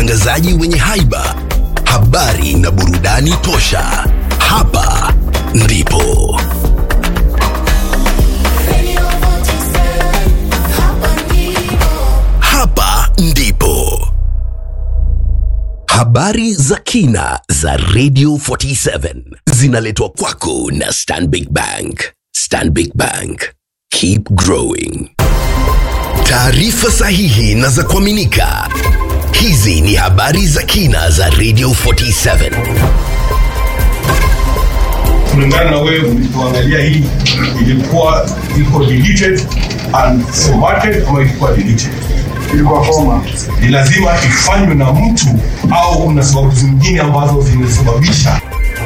watangazaji wenye haiba, habari na burudani tosha. Hapa ndipo hapa ndipo habari za kina za Radio 47 zinaletwa kwako na Stanbic Bank. Stanbic Bank, keep growing. Taarifa sahihi na za kuaminika. Hizi ni habari za kina za Radio 47. kulingana na wewe ulipoangalia hii ilikuwa iko deleted and formatted ama ilikuwa deleted ilikuwa format ni lazima ifanywe na mtu au kuna sababu zingine ambazo zimesababisha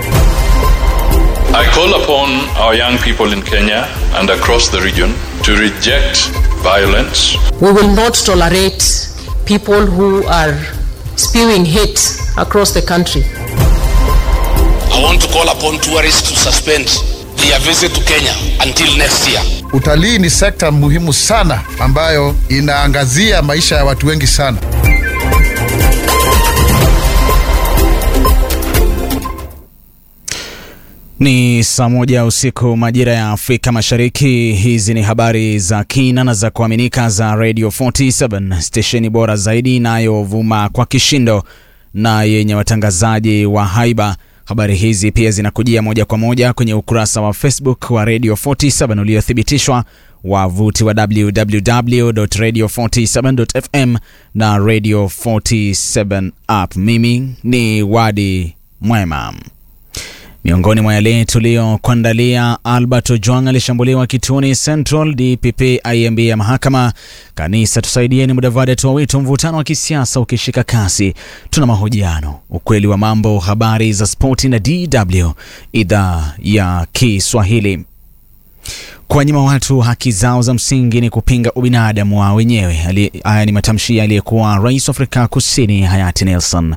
I call upon our young people in Kenya and across the region to reject violence, We will not tolerate people who are spewing hate across the country. I want to call upon tourists to suspend their visit to Kenya until next year. Utalii ni sekta muhimu sana ambayo inaangazia maisha ya watu wengi sana. Ni saa moja usiku majira ya Afrika Mashariki. Hizi ni habari za kina na za kuaminika za Radio 47 stesheni bora zaidi inayovuma kwa kishindo na yenye watangazaji wa haiba. Habari hizi pia zinakujia moja kwa moja kwenye ukurasa wa Facebook wa Radio 47 uliothibitishwa, wavuti wa www.radio47.fm na Radio 47 app. Mimi ni Wadi Mwema. Miongoni mwa yale tuliyokuandalia, Albert Ojwang alishambuliwa kituoni Central, DPP IMB ya mahakama. Kanisa tusaidieni, Mudavadi atoa wito mvutano wa kisiasa ukishika kasi. Tuna mahojiano, ukweli wa mambo, habari za spoti na DW idhaa ya Kiswahili. Kuwanyima watu haki zao za msingi ni kupinga ubinadamu wao wenyewe. Ali- Haya ni matamshi aliyekuwa rais wa Afrika Kusini hayati Nelson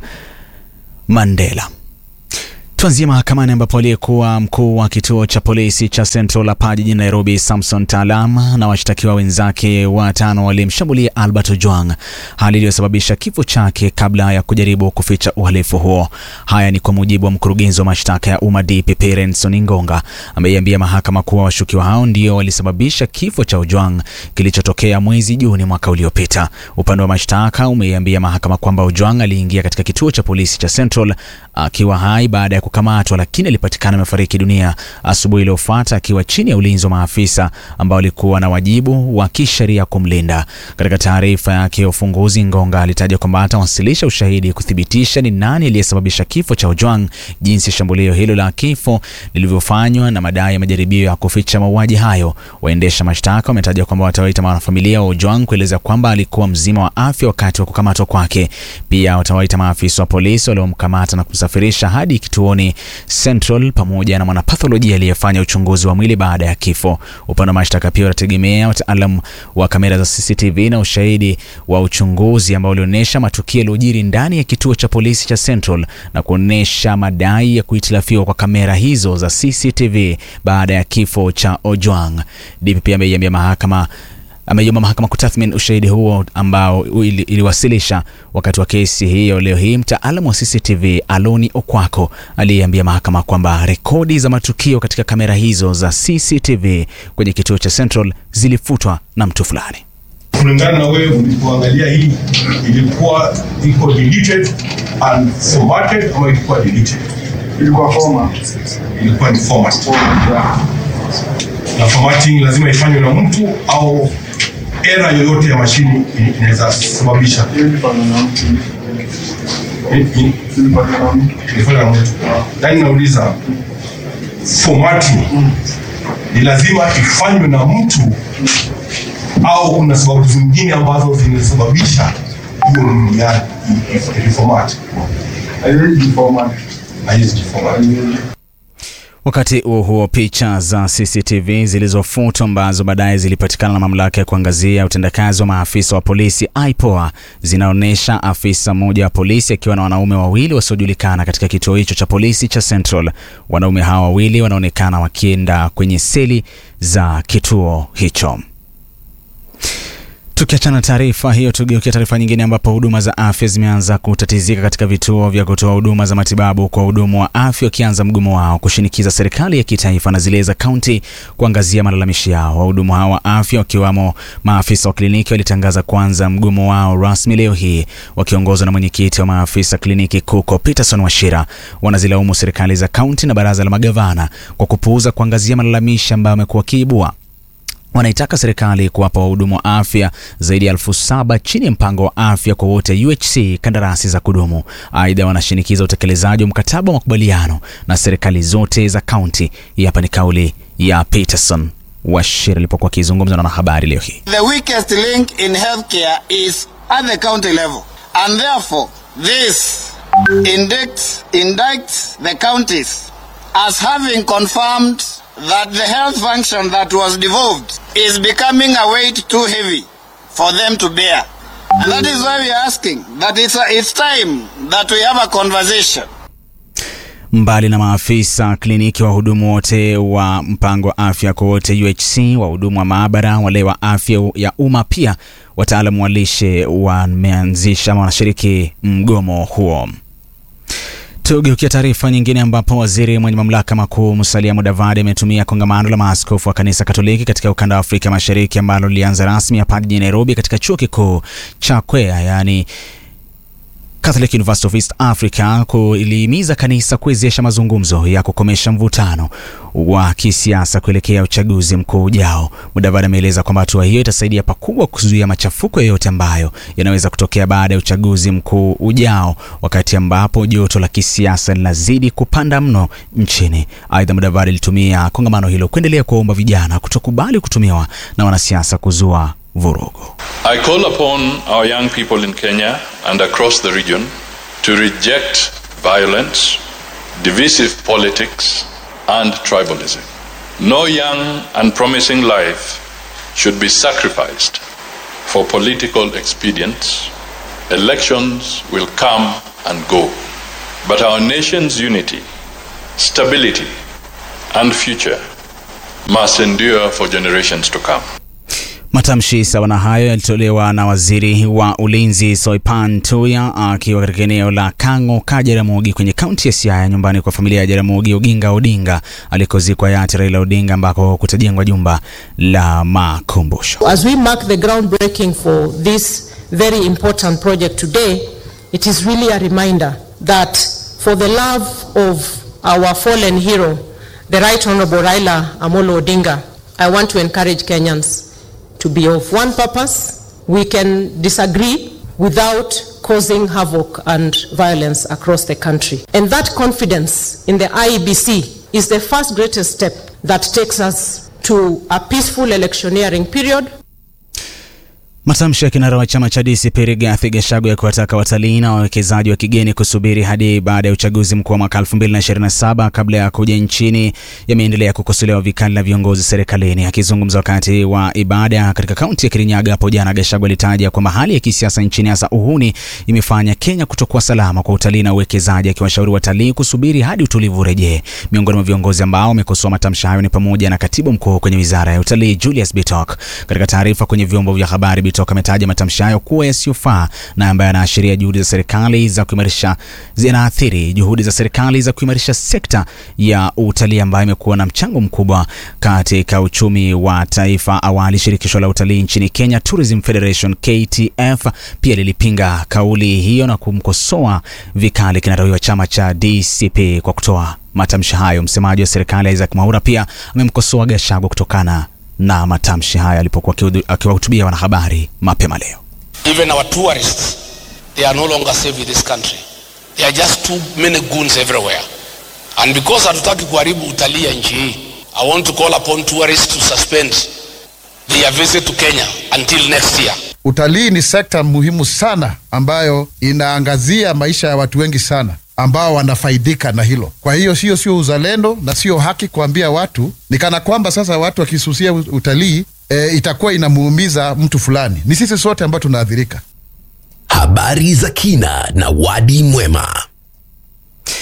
Mandela. Tuanzie mahakamani ambapo aliyekuwa mkuu wa kituo cha polisi cha Central hapa jijini Nairobi, Samson Taalam na washtakiwa wenzake watano walimshambulia Albert Ojwang, hali iliyosababisha kifo chake kabla ya kujaribu kuficha uhalifu huo. Haya ni kwa mujibu wa mkurugenzi wa mashtaka ya umma DPP Renson Ingonga, ameiambia mahakama kuwa washukiwa hao ndio walisababisha kifo cha Ojwang kilichotokea mwezi Juni mwaka uliopita. Upande wa mashtaka umeiambia mahakama kwamba Ojwang aliingia katika kituo cha polisi cha Central akiwa hai baada ya kukamatwa, lakini alipatikana amefariki dunia asubuhi iliyofuata akiwa chini ya ulinzi wa maafisa ambao walikuwa na wajibu wa kisheria kumlinda. Katika taarifa yake ya ufunguzi, Ngonga alitaja kwamba atawasilisha ushahidi kuthibitisha ni nani aliyesababisha kifo cha Ojwang, jinsi shambulio hilo la kifo lilivyofanywa na madai ya majaribio ya kuficha mauaji hayo. Waendesha mashtaka wametaja kwamba watawaita wanafamilia wa Ojwang kueleza kwamba alikuwa mzima wa afya wakati wa kukamatwa kwake. Pia watawaita maafisa wa polisi waliomkamata na kumsafirisha hadi kituoni Central pamoja na mwanapatholojia aliyefanya uchunguzi wa mwili baada ya kifo. Upande wa mashtaka pia wanategemea wataalam wa kamera za CCTV na ushahidi wa uchunguzi ambao ulionyesha matukio yaliyojiri ndani ya kituo cha polisi cha Central na kuonyesha madai ya kuhitilafiwa kwa kamera hizo za CCTV baada ya kifo cha Ojwang. DPP ameiambia mahakama ameiomba mahakama kutathmini ushahidi huo ambao ili- iliwasilisha wakati wa kesi hiyo leo hii. Mtaalamu wa CCTV Aloni Okwako aliyeambia mahakama kwamba rekodi za matukio katika kamera hizo za CCTV kwenye kituo cha Central zilifutwa na mtu fulani. kulingana na wewe ulipoangalia hii ilikuwa iko deleted and formatted ama ilikuwa deleted ilikuwa format ilikuwa ni format na formatting lazima ifanywe na mtu au era yoyote ya mashini inaweza sababisha ilifanywa na mtu yani nauliza formatting ni lazima ifanywe na mtu au kuna sababu zingine ambazo zimesababisha hiyo nini ya reformat haiwezi jiformat Wakati huo huo, picha za CCTV zilizofutwa ambazo baadaye zilipatikana na mamlaka ya kuangazia utendakazi wa maafisa wa polisi IPOA zinaonyesha afisa mmoja wa polisi akiwa na wanaume wawili wasiojulikana katika kituo hicho cha polisi cha Central. Wanaume hawa wawili wanaonekana wakienda kwenye seli za kituo hicho. Tukiachana na taarifa hiyo, tugeukia taarifa nyingine ambapo huduma za afya zimeanza kutatizika katika vituo vya kutoa huduma za matibabu kwa wahudumu wa afya wakianza mgomo wao kushinikiza serikali ya kitaifa na zile za kaunti kuangazia malalamishi yao. Wahudumu hao wa afya wakiwamo maafisa wa kliniki walitangaza kuanza mgomo wao rasmi leo hii, wakiongozwa na mwenyekiti wa maafisa kliniki KUKO Peterson Washira. Wanazilaumu serikali za kaunti na baraza la magavana kwa kupuuza kuangazia malalamishi ambayo amekuwa kiibua wanaitaka serikali kuwapa wahudumu wa afya zaidi ya elfu saba chini ya mpango wa afya kwa wote UHC kandarasi za kudumu. Aidha, wanashinikiza utekelezaji wa mkataba wa makubaliano na serikali zote za kaunti. Hapa ni kauli ya Peterson Washira alipokuwa akizungumza na wanahabari leo hii. The weakest link in healthcare is at the county level, and therefore this indicts, indicts the counties as having confirmed that the health function that was devolved is becoming a weight too heavy for them to bear. And that is why we are asking that it's, a, it's time that we have a conversation Mbali na maafisa kliniki, wahudumu wote wa mpango wa afya kwa wote UHC, wahudumu wa maabara, wale wa afya ya umma, pia wataalamu wa lishe wameanzisha ama wanashiriki mgomo huo. Tugeukia taarifa nyingine ambapo waziri mwenye mamlaka makuu Musalia Mudavadi ametumia kongamano la maaskofu wa kanisa Katoliki katika ukanda wa Afrika Mashariki ambalo lilianza rasmi hapa jijini Nairobi katika chuo kikuu cha Kwea yaani Catholic University of East Africa kulihimiza kanisa kuwezesha mazungumzo ya kukomesha mvutano wa kisiasa kuelekea uchaguzi mkuu ujao. Mudavadi ameeleza kwamba hatua hiyo itasaidia pakubwa kuzuia machafuko yoyote ambayo yanaweza kutokea baada ya uchaguzi mkuu ujao, wakati ambapo joto la kisiasa linazidi kupanda mno nchini. Aidha, Mudavadi alitumia kongamano hilo kuendelea kuwaomba vijana kutokubali kutumiwa na wanasiasa kuzua vurugu. I call upon our young people in Kenya and across the region to reject violence, divisive politics, and tribalism. No young and promising life should be sacrificed for political expedience. Elections will come and go, but our nation's unity, stability, and future must endure for generations to come. Matamshi sawa na hayo yalitolewa na waziri wa ulinzi Soipan Tuya akiwa katika eneo la Kang'o ka Jaramogi kwenye kaunti ya Siaya, nyumbani kwa familia ya Jaramogi Oginga Odinga alikozikwa hayati Raila Odinga, ambako kutajengwa jumba la makumbusho. As we mark the groundbreaking for this very important project today, it is really a reminder that for the love of our fallen hero, the Right Honorable Raila Amolo Odinga, I want to encourage Kenyans to be of one purpose. We can disagree without causing havoc and violence across the country. And that confidence in the IEBC is the first greatest step that takes us to a peaceful electioneering period Matamshi ya kinara wa chama cha DCP Rigathi Gachagua ya kuwataka watalii na wawekezaji wa kigeni kusubiri hadi baada ya uchaguzi mkuu wa mwaka 2027 kabla ya kuja nchini yameendelea kukosolewa vikali na viongozi serikalini. Akizungumza wakati wa ibada katika kaunti ya Kirinyaga hapo jana, Gachagua alitaja kwamba hali ya kisiasa nchini hasa uhuni imefanya Kenya kutokuwa salama kwa utalii na uwekezaji, akiwashauri watalii kusubiri hadi utulivu urejee. Miongoni mwa viongozi ambao wamekosoa matamshi hayo ni pamoja na katibu mkuu kwenye wizara ya utalii Julius Bitok. Katika taarifa kwenye vyombo vya habari, Bitok ametaja matamshi hayo kuwa yasiyofaa na ambayo yanaashiria juhudi za serikali za kuimarisha zinaathiri juhudi za serikali za kuimarisha sekta ya utalii ambayo imekuwa na mchango mkubwa katika uchumi wa taifa. Awali shirikisho la utalii nchini Kenya Tourism Federation KTF pia lilipinga kauli hiyo na kumkosoa vikali kinara huyo wa chama cha DCP kwa kutoa matamshi hayo. Msemaji wa serikali Isaac Mwaura pia amemkosoa Gachagua kutokana na matamshi haya alipokuwa akiwahutubia wanahabari mapema leo. Even our tourists, they are no longer safe in this country. There are just too many goons everywhere. And because hatutaki kuharibu utalii ya nchi hii, I want to call upon tourists to suspend their visit to Kenya until next year. Utalii ni sekta muhimu sana ambayo inaangazia maisha ya watu wengi sana ambao wanafaidika na hilo. Kwa hiyo sio sio uzalendo na sio haki kuambia watu ni kana kwamba sasa watu wakisusia utalii e, itakuwa inamuumiza mtu fulani. Ni sisi sote ambao tunaathirika. Habari za kina na wadi mwema.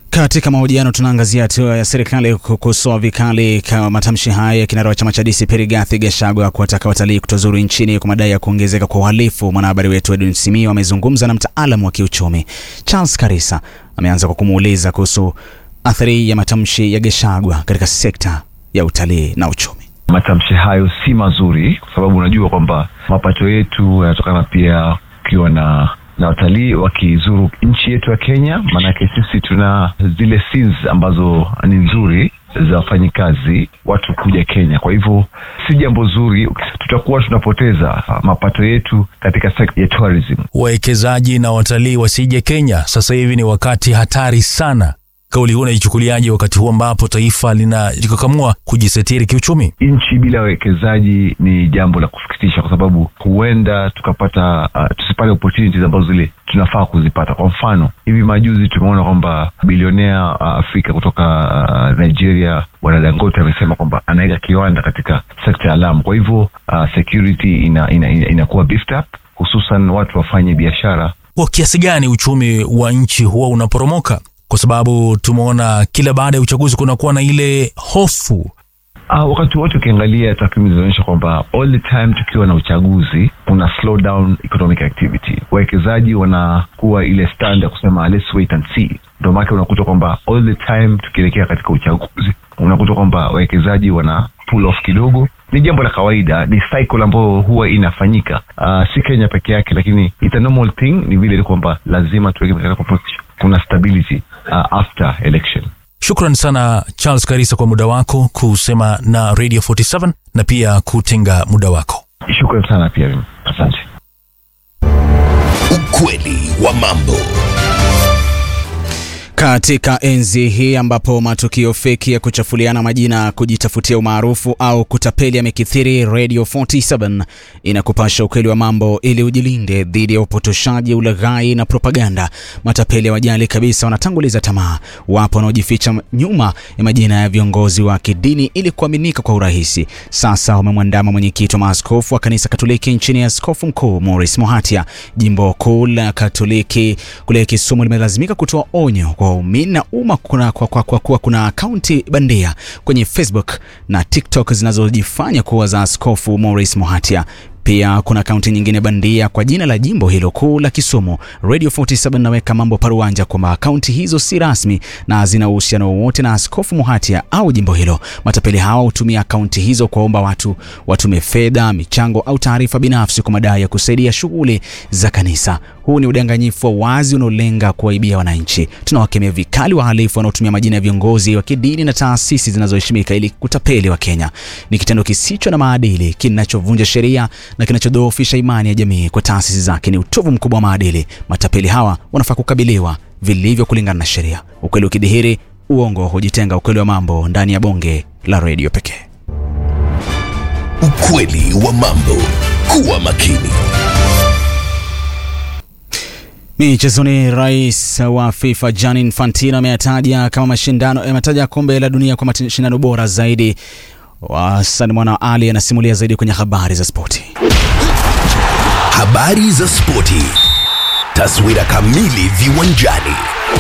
Katika mahojiano tunaangazia hatua ya serikali kukosoa vikali kama matamshi haya ya kinara wa chama cha DCP Rigathi Gachagua kuwataka watalii kutozuru nchini kwa madai ya kuongezeka kwa uhalifu. Mwanahabari wetu Edwin Simio amezungumza na mtaalamu wa kiuchumi Charles Karisa. Ameanza kwa kumuuliza kuhusu athari ya matamshi ya Gachagua katika sekta ya utalii na uchumi. Matamshi hayo si mazuri, kwa sababu unajua kwamba mapato yetu yanatokana pia ukiwa na na watalii wakizuru nchi yetu ya Kenya. Maanake sisi tuna zile scenes ambazo ni nzuri za wafanyikazi watu kuja Kenya. Kwa hivyo si jambo zuri, tutakuwa tunapoteza mapato yetu katika sekta ya tourism. Wawekezaji na watalii wasije Kenya, sasa hivi ni wakati hatari sana. Kauli huu unaichukuliaje wakati huu ambapo taifa linajikakamua kujisetiri kiuchumi? Nchi bila wawekezaji ni jambo la kusikitisha, kwa sababu huenda tukapata uh, tusipate opportunities ambazo zile tunafaa kuzipata. Kwa mfano, hivi majuzi tumeona kwamba bilionea uh, Afrika kutoka uh, Nigeria bwana Dangote amesema kwamba anaweka kiwanda katika sekta ya Lamu. Kwa hivyo uh, security inakuwa ina, ina, ina beefed up, hususan watu wafanye biashara. Kwa kiasi gani uchumi wa nchi huwa unaporomoka? kwa sababu tumeona kila baada ya uchaguzi kunakuwa na ile hofu. Uh, wakati wote ukiangalia takwimu zinaonyesha kwamba all the time tukiwa na uchaguzi kuna slow down economic activity. Wawekezaji wanakuwa ile stand ya kusema let's wait and see. Ndio maana unakuta kwamba all the time tukielekea katika uchaguzi unakuta kwamba wawekezaji wana pull off kidogo. Ni jambo la kawaida, ni cycle ambayo huwa inafanyika uh, si Kenya peke yake, lakini it's a normal thing. Ni vile kwamba lazima tuweke katika kuna stability uh, after election. Shukran sana Charles Karisa kwa muda wako kusema na Radio 47 na pia kutenga muda wako. Shukran sana pia, asante. Ukweli wa mambo. Katika enzi hii ambapo matukio feki ya kuchafuliana majina, kujitafutia umaarufu au kutapeli yamekithiri, Radio 47 inakupasha ukweli wa mambo ili ujilinde dhidi ya upotoshaji, ulaghai na propaganda. Matapeli hawajali kabisa, wanatanguliza tamaa. Wapo wanaojificha nyuma ya majina ya viongozi wa kidini ili kuaminika kwa urahisi. Sasa wamemwandama mwenyekiti wa maaskofu wa kanisa Katoliki nchini, Askofu Mkuu Maurice Mohatia. Jimbo kuu la Katoliki kule Kisumu limelazimika kutoa onyo kwa waumini na umma kuna kwa, kwa, kwa, kwa kuna akaunti bandia kwenye Facebook na TikTok zinazojifanya kuwa za Askofu Maurice Mohatia. Pia kuna akaunti nyingine bandia kwa jina la jimbo hilo kuu la Kisumu. Radio 47 naweka mambo paruanja kwamba akaunti hizo si rasmi na hazina uhusiano wowote na Askofu Mohatia au jimbo hilo. Matapeli hawa hutumia akaunti hizo kuwaomba watu watume fedha, michango au taarifa binafsi kwa madai ya kusaidia shughuli za kanisa. Huu ni udanganyifu wa wazi unaolenga kuwaibia wananchi. Tunawakemea vikali wahalifu wanaotumia majina ya viongozi wa kidini na taasisi zinazoheshimika ili kutapeli wa Kenya. Ni kitendo kisicho na maadili, kinachovunja sheria na kinachodhoofisha imani ya jamii kwa taasisi zake. Ni utovu mkubwa wa maadili. Matapeli hawa wanafaa kukabiliwa vilivyo kulingana na sheria. Ukweli ukidhihiri, uongo hujitenga. Ukweli wa mambo ndani ya bonge la redio pekee. Ukweli wa mambo. Kuwa makini. Michezoni, rais wa FIFA Gianni Infantino ameyataja kama mashindano ametaja kombe la dunia kwa mashindano bora zaidi. Hassan Mwana Ali anasimulia zaidi kwenye habari za spoti. Habari za spoti, taswira kamili viwanjani.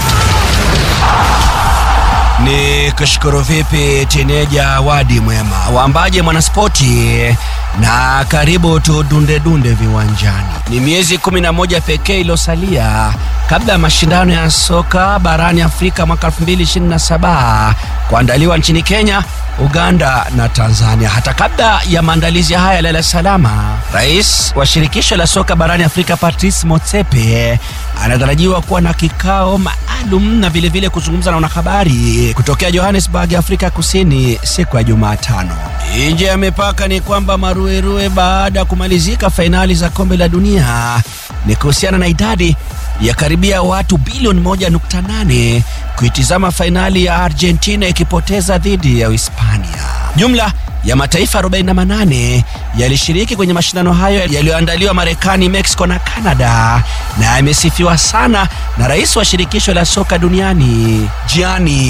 Ni kushukuru vipi tineja wadi mwema waambaje mwanaspoti na karibu tudunde dunde viwanjani. Ni miezi kumi na moja pekee iliyosalia kabla ya mashindano ya soka barani Afrika mwaka 2027 kuandaliwa nchini Kenya, Uganda na Tanzania. Hata kabla ya maandalizi haya lala salama, rais wa shirikisho la soka barani Afrika Patrice Motsepe anatarajiwa kuwa na kikao maalum na vilevile kuzungumza na wanahabari kutokea Johannesburg, Afrika Kusini siku ya Jumatano. Nje ya mipaka ni kwamba maruerue baada ya kumalizika fainali za kombe la dunia ni kuhusiana na idadi ya karibia watu bilioni 1.8 kuitizama fainali ya Argentina ikipoteza dhidi ya Uhispania. Jumla ya mataifa 48 yalishiriki kwenye mashindano hayo yaliyoandaliwa Marekani, Mexico na Canada na yamesifiwa sana na rais wa shirikisho la soka duniani Gianni